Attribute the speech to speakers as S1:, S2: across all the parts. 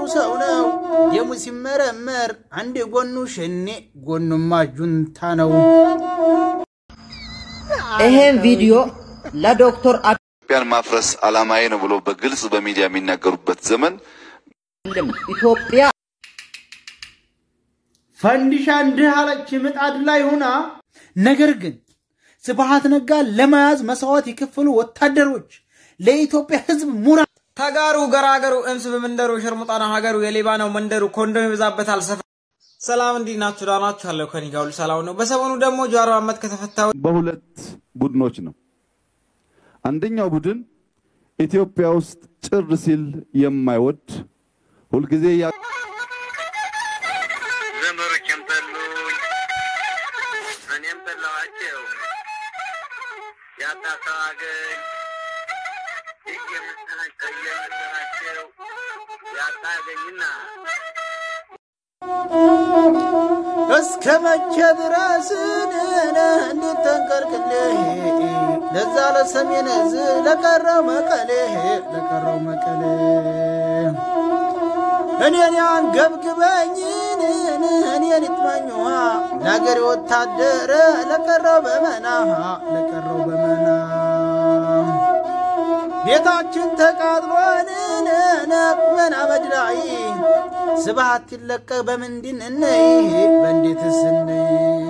S1: ሰው ነው። ደሙ ሲመረመር አንድ ጎኑ ሸኔ ጎኑማ ጁንታ ነው።
S2: ይሄን ቪዲዮ ለዶክተር
S3: ኢትዮጵያን ማፍረስ ዓላማዬ ነው ብሎ በግልጽ በሚዲያ የሚናገሩበት ዘመን
S2: አብይም ኢትዮጵያ
S1: ፈንዲሻ እንዲህ አለች ምጣድ ላይ ሆና። ነገር ግን ስብሃት ነጋ ለመያዝ መስዋዕት የከፈሉ ወታደሮች ለኢትዮጵያ ሕዝብ ሙራ
S4: ተጋሩ ገራገሩ እምስ በመንደሩ ሸርሙጣና ሀገሩ የሌባ ነው መንደሩ ኮንዶም ይበዛበታል ሰፈር። ሰላም እንዲህ ናችሁ? ደህና ናችሁ? አለሁ ከእኔ ጋር ሁሉ ሰላም ነው። በሰሞኑ ደግሞ ጀዋር መሐመድ ከተፈታ
S3: በሁለት ቡድኖች ነው። አንደኛው ቡድን ኢትዮጵያ ውስጥ ጭር ሲል የማይወድ ሁልጊዜ ያ
S5: ዘመዶቼም ጠሉኝ፣ እኔም ጠላኋቸው። ያጣ ሰው አገኝ እየመሰላቸው እየመሰላቸው ያጣ አገኝና
S1: እስከ መቼ ድረስ እንዴት ተንቀልቅሌ ለዛ ለሰሜን እዝ ለቀረው መቀሌ ለቀረው መቀሌ እኔን ያንገብግበኝን እኔን ይጥመኝዋ ለአገሬ ወታደር ለቀረው በመና ለቀረው በመና ቤታችን ተቃጥሎን ነቁመን አመድ ላይ ስብሃት ይለቀቅ በምንድን እንይ በእንዴትስ እንይ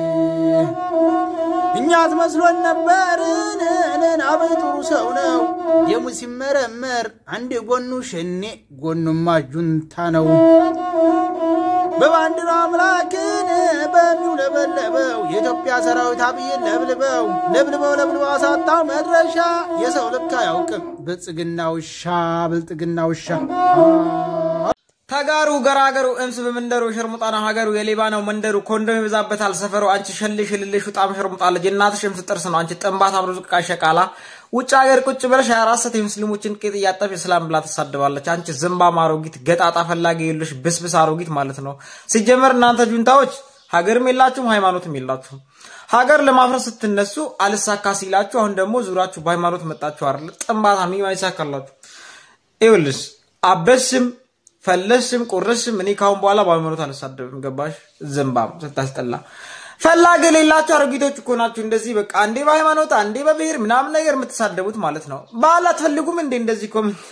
S1: እኛት መስሎን ነበርን አበይ ጥሩ ሰው ነው ደሙ ሲመረመር አንድ ጎኑ ሸኔ ጎኑማ ጁንታ ነው በባንዲራ አምላክን በሚውለበለበው የኢትዮጵያ ሰራዊት አብይን ለብልበው ለብልበው ለብልበው አሳጣው መድረሻ የሰው ልክ አያውቅም ብልጽግና ውሻ ብልጽግና ውሻ
S4: ተጋሩ ገራገሩ እምስ በመንደሩ ሸርሙጣና ሀገሩ የሌባ ነው መንደሩ ኮንዶም ይበዛበታል ሰፈሩ። አንቺ ሸልሽ ልልሽ በጣም ሸርሙጣ ልጅ እናትሽ እምስ ጥርስ ነው። አንቺ ጥንባት አብሮ ዝቃ ሸቃላ ውጭ ሀገር ቁጭ ብለሽ ሀያ አራት ሰዓት የሙስሊሞችን ቂጥ እያጠብሽ እስላም ብላ ትሳድባለች። አንቺ ዝምባም አሮጊት ገጣጣ ፈላጊ የሉሽ ብስብስ አሮጊት ማለት ነው። ሲጀመር እናንተ ጁንታዎች ሀገርም የላችሁም ሃይማኖትም የላችሁም። ሀገር ለማፍረስ ስትነሱ አልሳካ ሲላችሁ አሁን ደግሞ ዙራችሁ በሃይማኖት መጣችሁ አይደል? ጥንባታ ሚ አይሳካላችሁ። ይኸውልሽ አበስም ፈለስም ቁርስም እኔ ካሁን በኋላ በሃይማኖት አልሳደብም። ገባሽ? ዝምባም ስታስጠላ ፈላጊ የሌላችሁ አሮጊቶች እኮ ናችሁ። እንደዚህ በቃ አንዴ በሃይማኖት አንዴ በብሔር ምናምን ነገር የምትሳደቡት ማለት ነው። ባህል አትፈልጉም እንዴ? እንደዚህ እኮ ምን-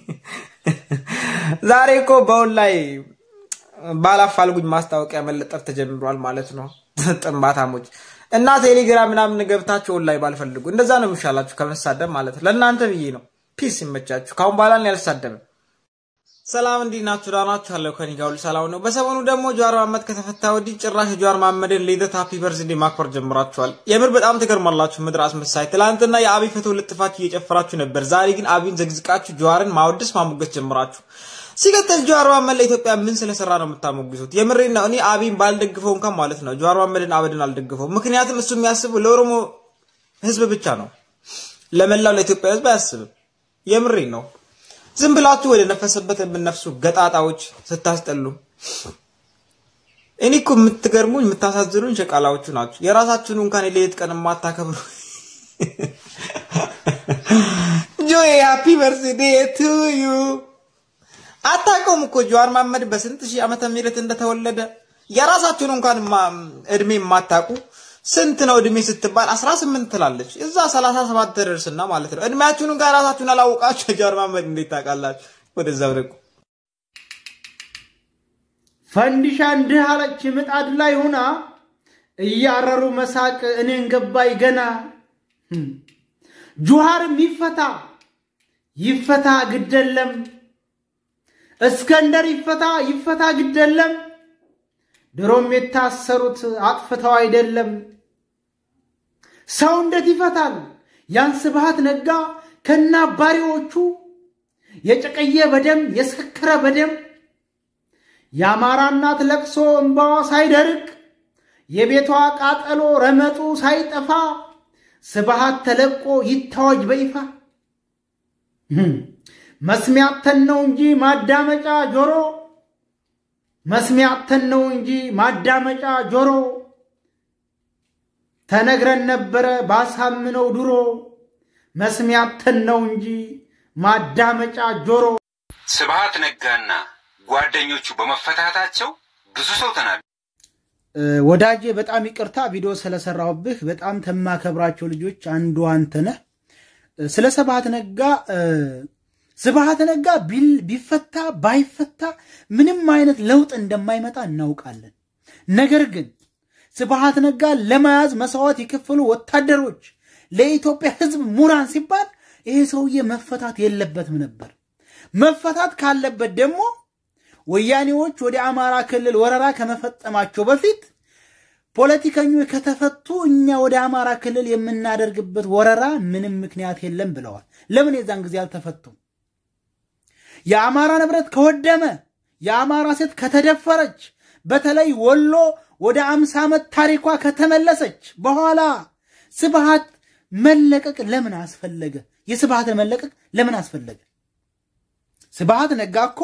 S4: ዛሬ እኮ በሁን ላይ ባላፋልጉኝ ማስታወቂያ መለጠፍ ተጀምሯል ማለት ነው። ጥንባታሞች እና ቴሌግራም ምናምን ገብታችሁ ኦንላይ ባልፈልጉ እንደዛ ነው የሚሻላችሁ ከመሳደብ ማለት ነው። ለእናንተ ብዬ ነው። ፒስ ይመቻችሁ። ካሁን በኋላ እኔ አልሳደብም። ሰላም እንዲህ ናችሁ? ደህና ናችሁ? አለሁ ከእኔ ጋር ሁሉ ሰላም ነው። በሰሞኑ ደግሞ ጀዋር መሐመድ ከተፈታ ወዲህ ጭራሽ የጀዋር መሐመድን ልደት ሃፒ በርዝዴ ማክበር ጀምራችኋል። የምር በጣም ትገርማላችሁ ምድር አስመሳይ። ትላንትና የአብይ ፎቶ ልጥፋችሁ እየጨፈራችሁ ነበር። ዛሬ ግን አብይን ዘግዝቃችሁ ጀዋርን ማወደስ ማሞገስ ጀምራችሁ። ሲቀጥል ጀዋር መሐመድ ለኢትዮጵያ ምን ስለሰራ ነው የምታሞግሱት? የምሬን ነው። እኔ አብይን ባልደግፈው እንኳን ማለት ነው ጀዋር መሐመድን አበድን አልደግፈው። ምክንያቱም እሱ የሚያስበው ለኦሮሞ ህዝብ ብቻ ነው፣ ለመላው ለኢትዮጵያ ህዝብ አያስብም። የምሬን ነው። ዝም ብላችሁ ወደ ነፈሰበት የምነፍሱ ገጣጣዎች ስታስጠሉ። እኔ እኮ የምትገርሙኝ የምታሳዝኑኝ ሸቃላዎቹ ናችሁ። የራሳችሁን እንኳን የሌት ቀን የማታከብሩ ጆይ ሃፒ በርዝዴ ቱ ዩ አታውቀውም እኮ ጀዋር መሐመድ በስንት ሺህ ዓመተ ምህረት እንደተወለደ የራሳችሁን እንኳን ማ- እድሜ የማታውቁ ስንት ነው እድሜ ስትባል 18 ትላለች። እዛ 37 ተደርስና ማለት ነው። እድሜያችሁን ጋር ራሳችሁን አላወቃችሁ ጀዋር መሐመድ እንዴት ታውቃላችሁ? ወደዛ ብረቁ።
S1: ፈንዲሻ እንዲህ አለች ምጣድ ላይ ሆና እያረሩ መሳቅ እኔን ገባይ ገና ጁሃርም ይፈታ ይፈታ ግደለም እስከንደር ይፈታ ይፈታ ግደለም ድሮም የታሰሩት አጥፍተው አይደለም ሰው እንዴት ይፈታል ያን ስብሃት ነጋ ከነ አባሪዎቹ የጨቀየ በደም የሰከረ በደም የአማራ እናት ለቅሶ እምባዋ ሳይደርቅ የቤቷ ቃጠሎ ረመጡ ሳይጠፋ ስብሃት ተለቆ ይታወጅ በይፋ መስሚያተን ነው እንጂ ማዳመጫ ጆሮ መስሚያተን ነው እንጂ ማዳመጫ ጆሮ ተነግረን ነበረ ባሳምነው ድሮ መስሚያተን ነው እንጂ ማዳመጫ ጆሮ
S6: ስብሃት ነጋና ጓደኞቹ በመፈታታቸው ብዙ ሰው ተናደ።
S1: ወዳጄ በጣም ይቅርታ ቪዲዮ ስለሰራሁብህ። በጣም ተማከብራቸው ልጆች አንዱ አንተ ነህ። ስለ ስብሃት ነጋ ስብሃት ነጋ ቢፈታ ባይፈታ ምንም አይነት ለውጥ እንደማይመጣ እናውቃለን። ነገር ግን ስብሃት ነጋ ለመያዝ መስዋዕት የከፈሉ ወታደሮች፣ ለኢትዮጵያ ሕዝብ ሙራን ሲባል ይሄ ሰውዬ መፈታት የለበትም ነበር። መፈታት ካለበት ደግሞ ወያኔዎች ወደ አማራ ክልል ወረራ ከመፈጸማቸው በፊት ፖለቲከኞች ከተፈቱ እኛ ወደ አማራ ክልል የምናደርግበት ወረራ ምንም ምክንያት የለም ብለዋል። ለምን የዛን ጊዜ አልተፈቱም? የአማራ ንብረት ከወደመ፣ የአማራ ሴት ከተደፈረች፣ በተለይ ወሎ ወደ አምሳ ዓመት ታሪኳ ከተመለሰች በኋላ ስብሃት መለቀቅ ለምን አስፈለገ? የስብሃትን መለቀቅ ለምን አስፈለገ? ስብሃት ነጋ እኮ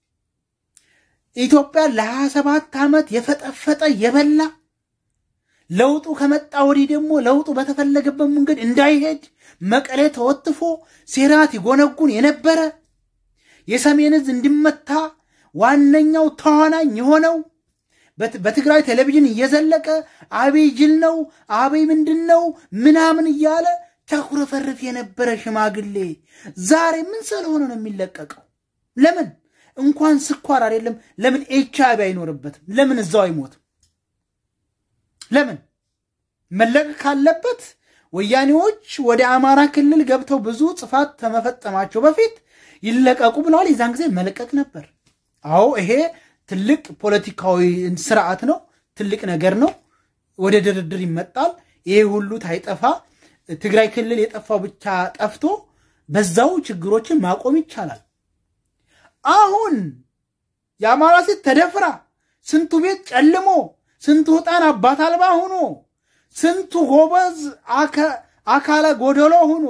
S1: ኢትዮጵያ ለ27 ዓመት የፈጠፈጠ የበላ ለውጡ ከመጣ ወዲህ ደግሞ ለውጡ በተፈለገበት መንገድ እንዳይሄድ መቀሌ ተወትፎ ሴራት ይጎነጉን የነበረ የሰሜን ዕዝ እንዲመታ ዋነኛው ተዋናኝ የሆነው በትግራይ ቴሌቪዥን እየዘለቀ አብይ ጅል ነው፣ አብይ ምንድን ነው ምናምን እያለ ተኩረፈርፍ የነበረ ሽማግሌ ዛሬ ምን ስለሆነ ነው የሚለቀቀው? ለምን እንኳን ስኳር አይደለም፣ ለምን ኤች አይቪ አይኖርበትም? ለምን እዛው አይሞትም? ለምን መለቀቅ ካለበት ወያኔዎች ወደ አማራ ክልል ገብተው ብዙ ጥፋት ከመፈጸማቸው በፊት ይለቀቁ ብለዋል። የዛን ጊዜ መለቀቅ ነበር። አዎ ይሄ ትልቅ ፖለቲካዊ ስርዓት ነው፣ ትልቅ ነገር ነው። ወደ ድርድር ይመጣል። ይሄ ሁሉ ታይጠፋ ትግራይ ክልል የጠፋው ብቻ ጠፍቶ በዛው ችግሮችን ማቆም ይቻላል። አሁን የአማራ ሴት ተደፍራ ስንቱ ቤት ጨልሞ ስንቱ ሕፃን አባት አልባ ሆኖ ስንቱ ጎበዝ አካለ ጎደሎ ሆኖ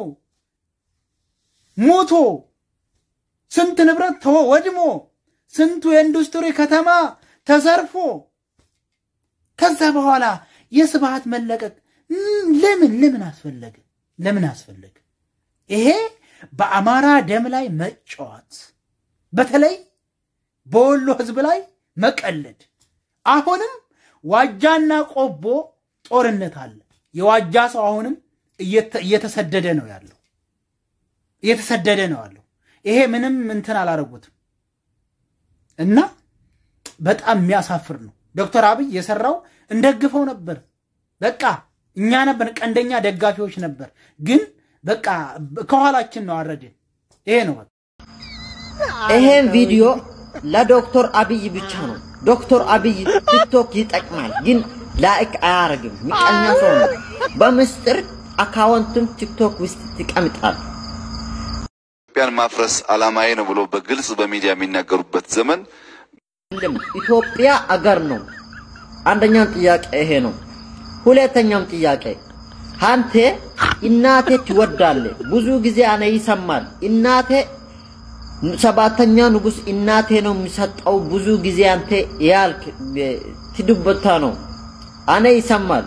S1: ሞቶ ስንት ንብረት ወድሞ ስንቱ የኢንዱስትሪ ከተማ ተዘርፎ ከዛ በኋላ የስብሃት መለቀቅ ለምን ለምን አስፈለገ? ለምን አስፈለገ? ይሄ በአማራ ደም ላይ መጫወት፣ በተለይ በወሎ ህዝብ ላይ መቀለድ። አሁንም ዋጃና ቆቦ ጦርነት አለ። የዋጃ ሰው አሁንም እየተሰደደ ነው ያለው እየተሰደደ ነው ያለው። ይሄ ምንም እንትን አላረጉትም እና በጣም የሚያሳፍር ነው። ዶክተር አብይ የሰራው እንደግፈው ነበር። በቃ እኛ ነበር ቀንደኛ ደጋፊዎች ነበር። ግን በቃ ከኋላችን ነው አረድን። ይሄ ነው በቃ።
S2: ይሄን ቪዲዮ ለዶክተር አብይ ብቻ ነው። ዶክተር አብይ ቲክቶክ ይጠቅማል፣ ግን ላይክ አያረግም። ምቀኛ ሰው ነው። በምስጢር አካውንቱን ቲክቶክ ውስጥ ይቀምጣል።
S3: ኢትዮጵያን ማፍረስ ዓላማዬ ነው ብሎ በግልጽ በሚዲያ የሚናገሩበት ዘመን
S2: አይደለም ኢትዮጵያ አገር ነው። አንደኛው ጥያቄ ይሄ ነው። ሁለተኛም ጥያቄ አንተ እናቴ ትወዳለ ብዙ ጊዜ አነ ይሰማል እናቴ ሰባተኛ ንጉስ እናቴ ነው የሚሰጠው ብዙ ጊዜ አንተ ያልክ ትድበታ ነው አነ ይሰማል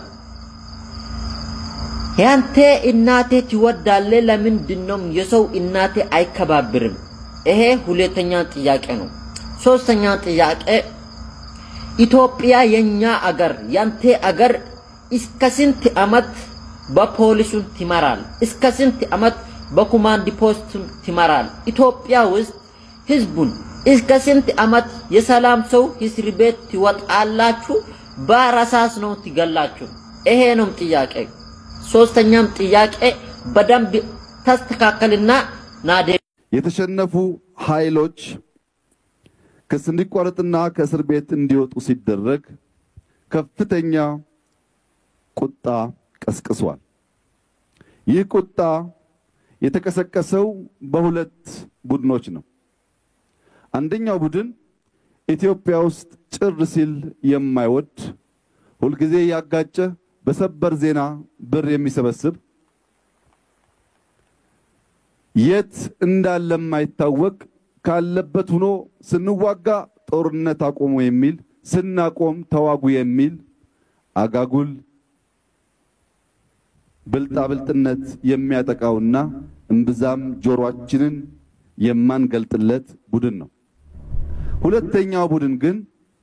S2: ያንተ እናቴ ትወዳለ ለምንድን ነው የሰው እናቴ አይከባብርም? ይሄ ሁለተኛ ጥያቄ ነው። ሶስተኛ ጥያቄ ኢትዮጵያ የኛ አገር ያንተ አገር እስከ ስንት አመት በፖሊሱን ትመራል? እስከ ስንት አመት በኮማንድ ፖስት ትመራል? ኢትዮጵያ ውስጥ ህዝቡን እስከ ስንት አመት የሰላም ሰው እስር ቤት ትወጣላችሁ? በራሳስ ነው ትገላችሁ? ይሄ ነው ጥያቄ። ሶስተኛም ጥያቄ በደንብ ተስተካከልና ናዴ
S3: የተሸነፉ ኃይሎች ክስ እንዲቋረጥና ከእስር ቤት እንዲወጡ ሲደረግ ከፍተኛ ቁጣ ቀስቅሷል። ይህ ቁጣ የተቀሰቀሰው በሁለት ቡድኖች ነው። አንደኛው ቡድን ኢትዮጵያ ውስጥ ጭር ሲል የማይወድ ሁልጊዜ ያጋጨ በሰበር ዜና ብር የሚሰበስብ የት እንዳለ የማይታወቅ ካለበት ሆኖ ስንዋጋ ጦርነት አቆሙ የሚል ስናቆም ተዋጉ የሚል አጋጉል ብልጣብልጥነት የሚያጠቃውና እምብዛም ጆሮአችንን የማንገልጥለት ቡድን ነው። ሁለተኛው ቡድን ግን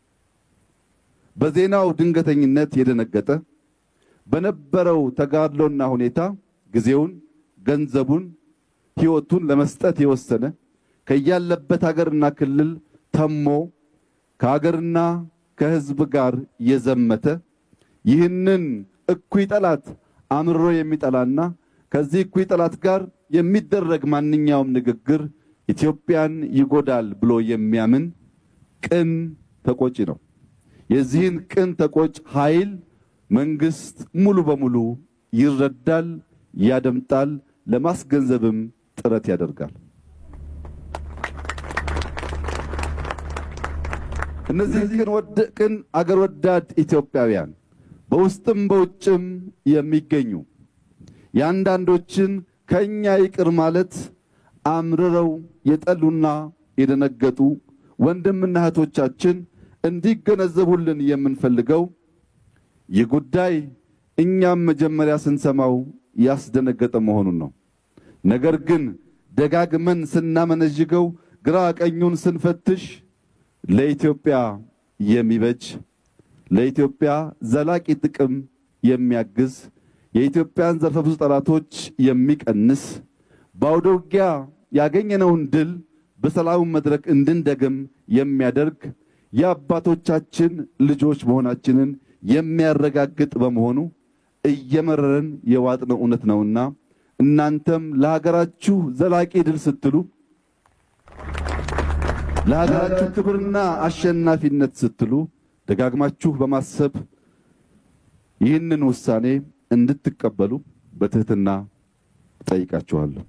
S3: በዜናው ድንገተኝነት የደነገጠ በነበረው ተጋድሎና ሁኔታ ጊዜውን፣ ገንዘቡን፣ ሕይወቱን ለመስጠት የወሰነ ከያለበት ሀገርና ክልል ተሞ ከሀገርና ከሕዝብ ጋር የዘመተ ይህንን እኩይ ጠላት አምርሮ የሚጠላና ከዚህ እኩይ ጠላት ጋር የሚደረግ ማንኛውም ንግግር ኢትዮጵያን ይጎዳል ብሎ የሚያምን ቅን ተቆጪ ነው። የዚህን ቅን ተቆጭ ኃይል መንግስት ሙሉ በሙሉ ይረዳል፣ ያደምጣል፣ ለማስገንዘብም ጥረት ያደርጋል። እነዚህ ቅን ወድ ቅን አገር ወዳድ ኢትዮጵያውያን በውስጥም በውጭም የሚገኙ የአንዳንዶችን ከእኛ ይቅር ማለት አምርረው የጠሉና የደነገጡ ወንድምና እህቶቻችን እንዲገነዘቡልን የምንፈልገው ይህ ጉዳይ እኛም መጀመሪያ ስንሰማው ያስደነገጠ መሆኑን ነው። ነገር ግን ደጋግመን ስናመነዥገው ግራ ቀኙን ስንፈትሽ ለኢትዮጵያ የሚበጅ ለኢትዮጵያ ዘላቂ ጥቅም የሚያግዝ የኢትዮጵያን ዘርፈ ብዙ ጠላቶች የሚቀንስ በአውደ ውጊያ ያገኘነውን ድል በሰላሙ መድረክ እንድንደግም የሚያደርግ የአባቶቻችን ልጆች መሆናችንን የሚያረጋግጥ በመሆኑ እየመረረን የዋጥነው እውነት ነውና እናንተም ለሀገራችሁ ዘላቂ ድል ስትሉ ለሀገራችሁ ክብርና አሸናፊነት ስትሉ ደጋግማችሁ በማሰብ ይህንን ውሳኔ እንድትቀበሉ በትህትና ጠይቃችኋለሁ።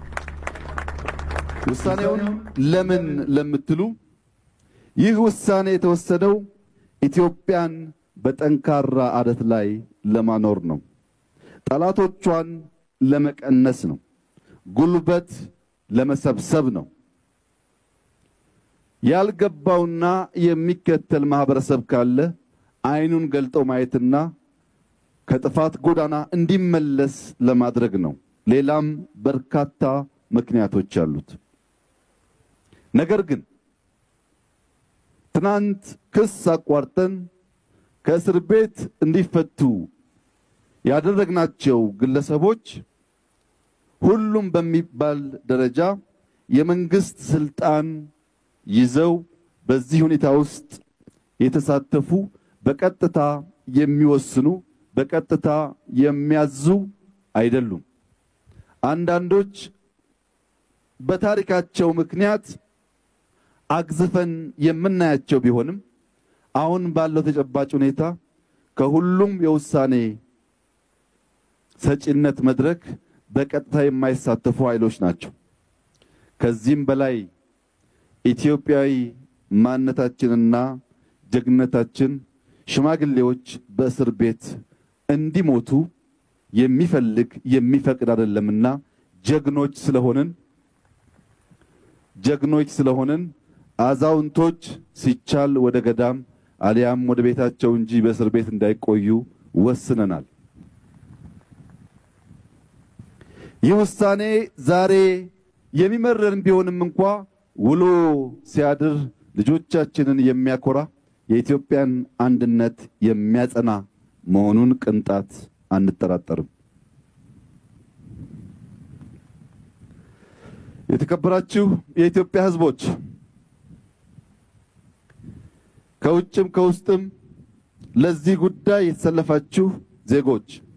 S3: ውሳኔውን ለምን ለምትሉ ይህ ውሳኔ የተወሰደው ኢትዮጵያን በጠንካራ አደት ላይ ለማኖር ነው። ጠላቶቿን ለመቀነስ ነው። ጉልበት ለመሰብሰብ ነው። ያልገባውና የሚከተል ማህበረሰብ ካለ አይኑን ገልጦ ማየትና ከጥፋት ጎዳና እንዲመለስ ለማድረግ ነው። ሌላም በርካታ ምክንያቶች አሉት። ነገር ግን ትናንት ክስ አቋርጠን ከእስር ቤት እንዲፈቱ ያደረግናቸው ግለሰቦች ሁሉም በሚባል ደረጃ የመንግስት ስልጣን ይዘው በዚህ ሁኔታ ውስጥ የተሳተፉ በቀጥታ የሚወስኑ በቀጥታ የሚያዙ አይደሉም። አንዳንዶች በታሪካቸው ምክንያት አግዝፈን የምናያቸው ቢሆንም አሁን ባለው ተጨባጭ ሁኔታ ከሁሉም የውሳኔ ሰጪነት መድረክ በቀጥታ የማይሳተፉ ኃይሎች ናቸው። ከዚህም በላይ ኢትዮጵያዊ ማንነታችንና ጀግንነታችን ሽማግሌዎች በእስር ቤት እንዲሞቱ የሚፈልግ የሚፈቅድ አይደለምና ጀግኖች ስለሆንን ጀግኖች ስለሆንን አዛውንቶች ሲቻል ወደ ገዳም አሊያም ወደ ቤታቸው እንጂ በእስር ቤት እንዳይቆዩ ወስነናል። ይህ ውሳኔ ዛሬ የሚመረን ቢሆንም እንኳ ውሎ ሲያድር ልጆቻችንን የሚያኮራ የኢትዮጵያን አንድነት የሚያጸና መሆኑን ቅንጣት አንጠራጠርም። የተከበራችሁ የኢትዮጵያ ሕዝቦች ከውጭም ከውስጥም ለዚህ ጉዳይ የተሰለፋችሁ ዜጎች